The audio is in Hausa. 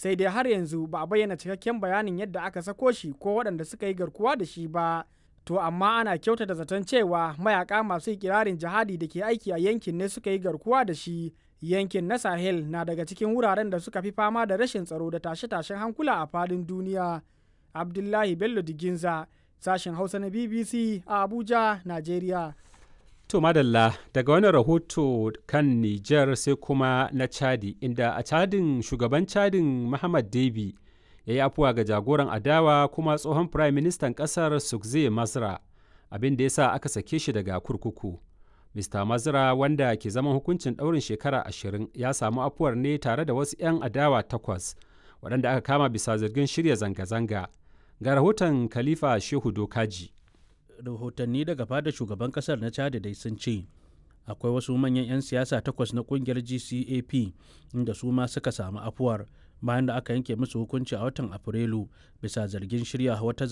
sai dai har yanzu ba a bayyana cikakken bayanin yadda aka sako shi ko waɗanda suka yi garkuwa da shi ba to amma ana kyautata zaton cewa mayaka masu ikirarin jihadi da ke aiki a yankin ne suka yi garkuwa da shi yankin na sahel na daga cikin wuraren da suka fi fama da rashin tsaro da tashe-tashen hankula a fadin duniya abdullahi bello diginza sashen hausa na bbc a abuja nigeria To madalla daga wani rahoto kan Nijar sai kuma na Chadi inda a Chadin shugaban Chadin Muhammad Debi ya yi afuwa ga jagoran adawa kuma tsohon Prime Ministan ƙasar Sukze Masra abin da ya sa aka sake shi daga kurkuku. Mr. Mazra wanda ke zaman hukuncin ɗaurin shekara ashirin ya samu afuwar ne tare da wasu 'yan adawa takwas waɗanda aka kama bisa zargin shirya zanga-zanga. Ga rahoton Khalifa Shehu Dokaji. rahotanni daga fada shugaban kasar na chad dai sun ce akwai wasu manyan 'yan siyasa takwas na kungiyar gcap inda su ma suka samu afuwar bayan da aka yanke musu hukunci a watan afrilu bisa zargin shirya wata